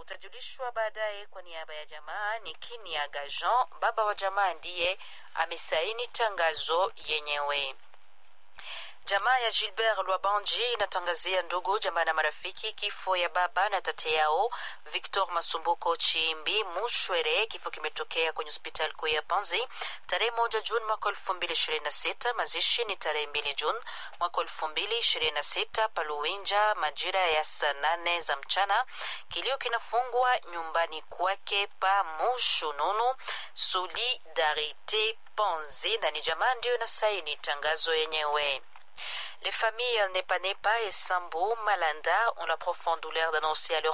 utajulishwa baadaye. Kwa niaba ya jamaa ni Kiniaga Jean, baba wa jamaa, ndiye amesaini tangazo yenyewe. Jamaa ya Gilbert Lwabanji inatangazia ndugu jamaa na marafiki kifo ya baba na tate yao Victor Masumbuko Chimbi Mushwere. Kifo kimetokea kwenye hospitali kuu ya Panzi tarehe moja Juni mwaka elfu mbili ishirini na sita. Mazishi ni tarehe mbili Juni mwaka elfu mbili ishirini na sita Paluwinja majira ya saa nane za mchana. Kilio kinafungwa nyumbani kwake pa Mushununu Solidarite Panzi, na ni jamaa ndiyo inasaini tangazo yenyewe. Les familles Nepanepa et Sambo Malanda ont la profonde douleur d'annoncer à leur